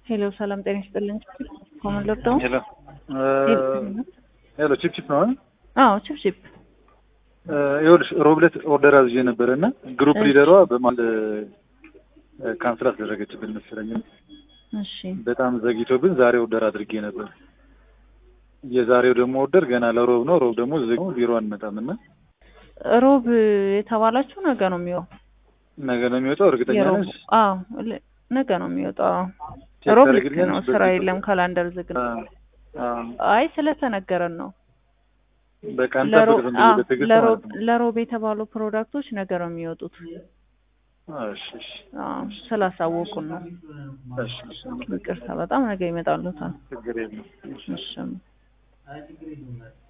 ሄሎ ሰላም ጤና ይስጥልኝ። ኮመን ሎክዳውን ሄሎ ሄሎ ቺፕ ቺፕ ነው አይደል? አዎ ቺፕ ቺፕ ይኸውልሽ ሮብለት ኦርደር አዝዤ ነበረ እና ግሩፕ ሊደሯ በማል ካንስል አስደረገችብን መሰለኝ። እሺ በጣም ዘግይቶብን ዛሬ ኦርደር አድርጌ ነበር። የዛሬው ደግሞ ኦርደር ገና ለሮብ ነው። ሮብ ደግሞ ዝግ ነው፣ ቢሮ አንመጣም እና ሮብ የተባላችሁ ነገ ነው የሚወጣው። ነገ ነው የሚወጣው። እርግጠኛ የሮብ ነሽ? አዎ ል- ነገ ነው የሚወጣው። አዎ። ቼክ ሮብ ልክ ታደርጊልኛለሽ? ነው፣ ስራ የለም፣ ካላንደር ዝግ ነው። አዎ፣ አዎ። አይ ስለተነገረን ነው። በቃ ለሮብ እንጠብቅ ዝም አዎ፣ ብዬ በትዕግስት ለሮብ ማለት ነው። ለሮብ የተባሉ ፕሮዳክቶች ነገ ነው የሚወጡት። እሺ፣ እሺ፣ አዎ ስላሳወቁን ነው። እሺ፣ እሺ። ይቅርታ በጣም ነገ ይመጣሉታል። ችግር የለም። እሺ